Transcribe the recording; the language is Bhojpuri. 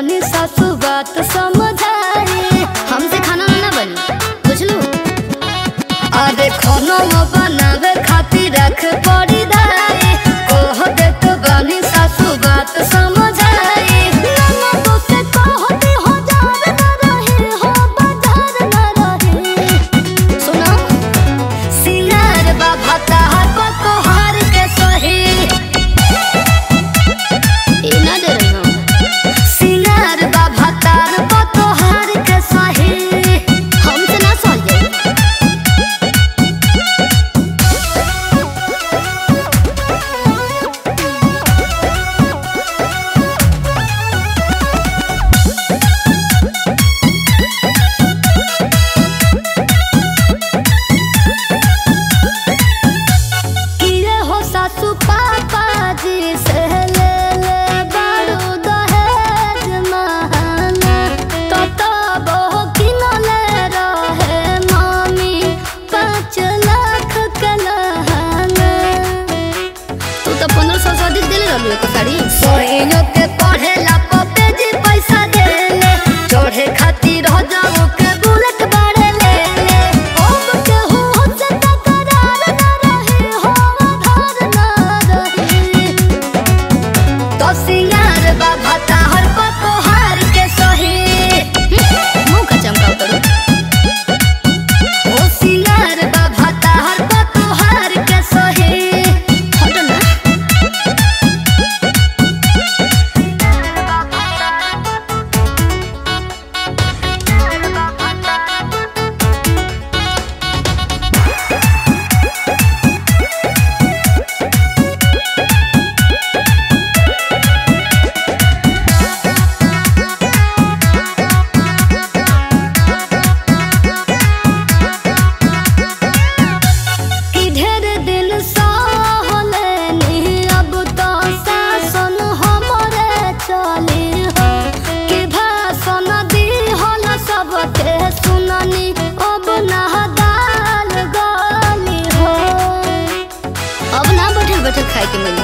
तनी सासू बात समझाई हमसे खाना ना बनी बुझलू अरे खाना बनावे खातिर रख पड़ी धाई कह दे तो बानी सासू बात समझाई नाना तो से कहते हो जार ना रहे हो बाजार ना रहे सुनो सिंगार बाबा ताहार को तोहार के सही ए ना डे रही हो सिंगार बाबा तार को तोहार के सही हमसे ना सह जाई किए हो सासू पापा जी से ले ले बड़ू दहेज महाना तो तब हो किनले रहे मामी पाँच लाख के लहाना तू तो पंद्रह सौ से अधिक दिले रहलू एक साड़ी सोइनो के पढ़े ला पपे जी पैसा देले चढ़े खातिर हो जाओ के बुलेट बाड़े ले ले अब के हो से तकरार ना रहे हो आधार ना रहे तो सिंगार बाबा ताहर को तोहार के सही मुंह का चमकाओ करो ओ सिंगार बाबा ताहर को तोहार के सही हटो ना कि ढेर दिन सहलेनी अब तो शासन हमरे चली हो कि भाषण दी हल सबके सुननी अब ना दाल गली हो अब ना बैठल बैठल खाए के मिली